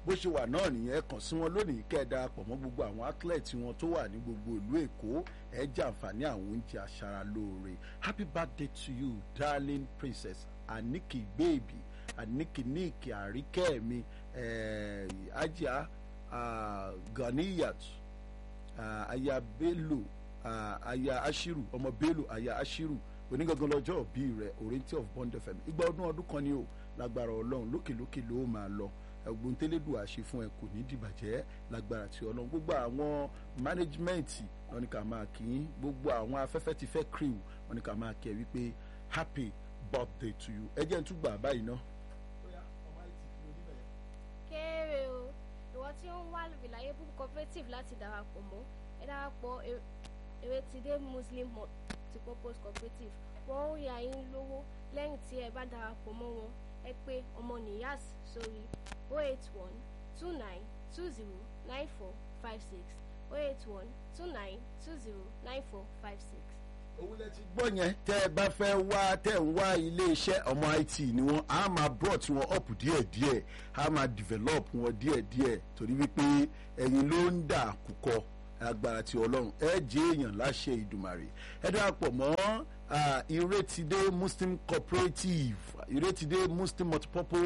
bó ṣe wà náà nìyẹn kàn sí wọn lónìí kẹ́ ẹ darapọ̀ mọ́ gbogbo àwọn athlete wọn tó wà ní gbogbo ìlú èkó ẹ jẹ àǹfààní àwọn oúnjẹ aṣaralóore happy birthday to you darling princess aniki baby aniki niki àríkẹ́ mi eh, ajá ah, ganiyat ah, aya bello ah, aya ashiru ọmọ bello aya ashiru onígangan lọ́jọ́ òbí rẹ̀ orienty of bond fm igba ọdún ọdún kan ni o lágbára ọlọ́run lókèlókè ló máa lọ ẹgbọn tẹlẹdù àṣẹ fún ẹ kò ní dìbàjẹ́ lágbára tí ọlọ́run gbogbo àwọn mánéjìmẹ́ǹtì wọn ni ká máa kí yín gbogbo àwọn afẹ́fẹ́ ti fẹ́ crew wọn ni ká máa kí ẹ wípé happy birthday to you ẹ jẹ́ ń tún gbà báyìí ná. kéré o ìwọ tí ó ń wá reliable cooperative láti darapọ̀ mọ́ ẹ darapọ̀ E- Erétidé muslim multipurpose cooperative wọ́n ń yá yín lówó lẹ́yìn tí ẹ bá darapọ̀ mọ́ wọn ẹ pé ọmọ nìyàs sórí 081 29 20 94 56 081 29 20 94 56. òun lẹ ti gbọ́ yẹn tẹ́ ẹ bá fẹ́ wá tẹ́ ẹ ń wá iléeṣẹ́ ọmọ it ni wọ́n á máa brought wọn up díẹ̀díẹ̀ á máa develop wọn díẹ̀díẹ̀ torí wípé ẹ̀yin ló ń dà kúkọ agbára ti ọlọ́run ẹ jẹ́ èèyàn láṣẹ ìdùmàrè ẹ darapọ̀ mọ́ ah, ìrètídé muslim cooperative ìrètídé muslim multipurpose